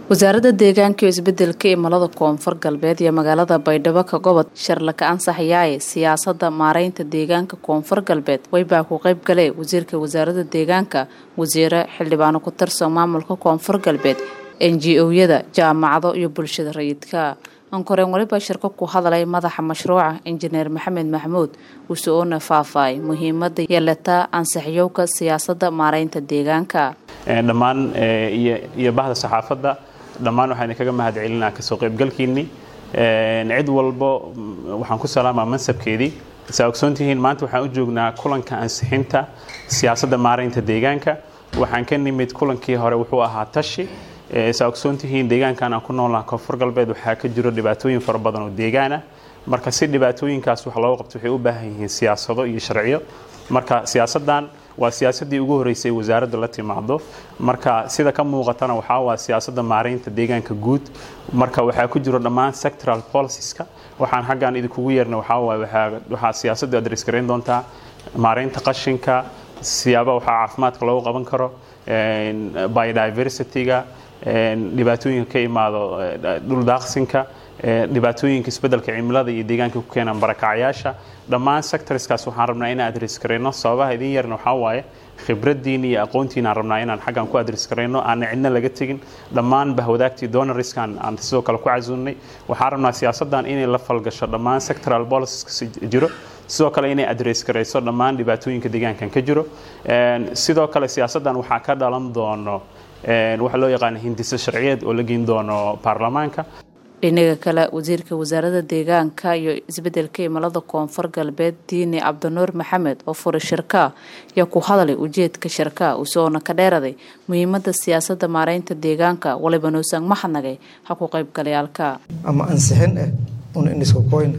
wasaaradda deegaanka iyo isbedelka imilada koonfur galbeed iyo magaalada baydhabo ka gobod sharlaka ansaxyaaye siyaasada maareynta deegaanka koonfur galbeed waybaa ku qayb galee wasiirka wasaaradda deegaanka wasiire xildhibaano ku tirsan maamulka koonfur galbeed n g o-yada jaamacado iyo bulshada rayidka ankoreen waliba shirko ku hadalay madaxa mashruuca injineer maxamed maxmuud uso-oona faahfaay muhiimada yeelata ansaxyowka siyaasada maareynta deegaanka dhammaan iyo bahda saxaafadda dhammaan waxaan idinkaga mahad celinaa kasoo qaybgalkiinni cid walbo waxaan ku salaamaa mansabkeedii saa ogsoontihiin maanta waxaan u joognaa kulanka ansixinta siyaasadda maaraynta deegaanka waxaan ka nimid kulankii hore wuxuu ahaa tashi saa ogsoontihiin deegaankan aan ku noolnaha koonfur galbeed waxaa ka jiro dhibaatooyin fara badan oo deegaana marka si dhibaatooyinkaas wax looga qabto waxay u baahan yihiin siyaasado iyo sharciyo marka siyaasadan waa siyaasadii ugu horeysay wasaaradda la timaado marka sida ka muuqatana waxaa waa siyaasada maareynta deegaanka guud marka waxaa ku jiro dhammaan sectoral policieska waxaan xaggan idinkugu yeerna waxaa waay waxaa siyaasaddu adres garayn doontaa maareynta qashinka siyaaba waxaa caafimaadka loogu qaban karo biodiversity-ga dhibaatooyinka ka imaado dhuldaaqsinka dhibaatooyinka isbedelka cimilada iyo deegaanka ku keenaan barakacyaasha dhammaan sectorskaas waxaan rabnaa inaan adres garayno sababaha idin yarna waxaa waaye khibraddiina iyo aqoontiina aan rabnaa inaan xaggan ku adres garayno aanna cidna laga tegin dhammaan bahwadaagtii donoriskan aan sidoo kale ku casuulnay waxaan rabnaa siyaasaddan inay la falgasho dhammaan sectoral policies jiro sidoo kale inay adres garayso dhammaan dhibaatooyinka deegaankan ka jiro sidoo kale siyaasaddan waxaa ka dhalan doono waxa loo yaqaana hindise sharciyeed oo la geyn doono baarlamaanka dhinaga kale wasiirka wasaaradda deegaanka iyo isbedelka imilada koonfur galbeed diini cabdinuur maxamed oo furay shirkaa ayaa ku hadalay ujeedka shirkaa usoona ka dheeraday muhiimada siyaasada maareynta deegaanka waliba nuusan maxadnagay ha ku qaybgalayaalka ama ansixin ah un iniska koyna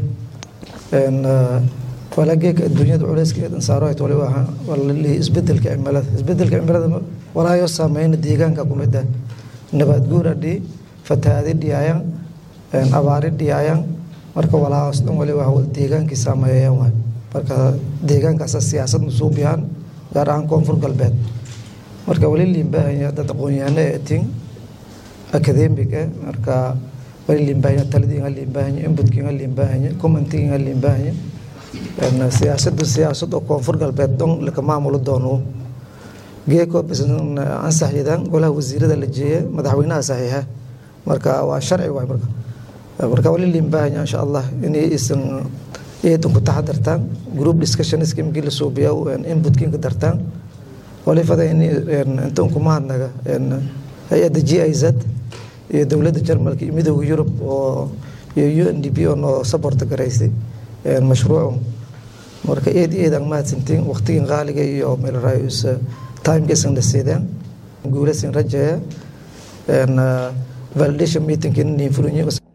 walageeka adduunyada culeyskeeda saarohayt waliba walalihi isbedelka cimilada isbedelka cimilada walaayo saameyna deegaanka kumid ah nabaad guur adhii fatahaadi dhiyaayan abaari dhiyaayan marka walaahos dhan waliba wal deegaankii saameeyayaan waay marka deegaankaasa siyaasad nusuubiyaan gaar ahaan koonfur galbeed marka wali liinbaahanya dad aqoon-yahano ee tin academic eh marka wali liinbaahanya taladii nga liinbaahanya inputkii nga liinbaahanya commentigii nga liinbaahanya siyaasadu siyaasad oo koonfur galbeed dhan laka maamulo doono geeko ansaxyadan golaha wasiirada la jeeya madaxweynaha saxiixa marka waa sharci waay marka marka wali liinbaahanya insha allah inay isan eedan ku taxadartaan group discussionska imkii la suubiya inputkiin ka dartaan wali fada in intan kuma hadnaga hay-adda g i z iyo dowladda jarmalka iyo midooda yurub oo iyo u n d p oo noo saborta garaysay mashruucu marka eed eed aan mahadsantiin waqtigin qaaliga iyo meelraayus timekaisan la siideen guulasin rajeeya validation meetingkii nin fulinyo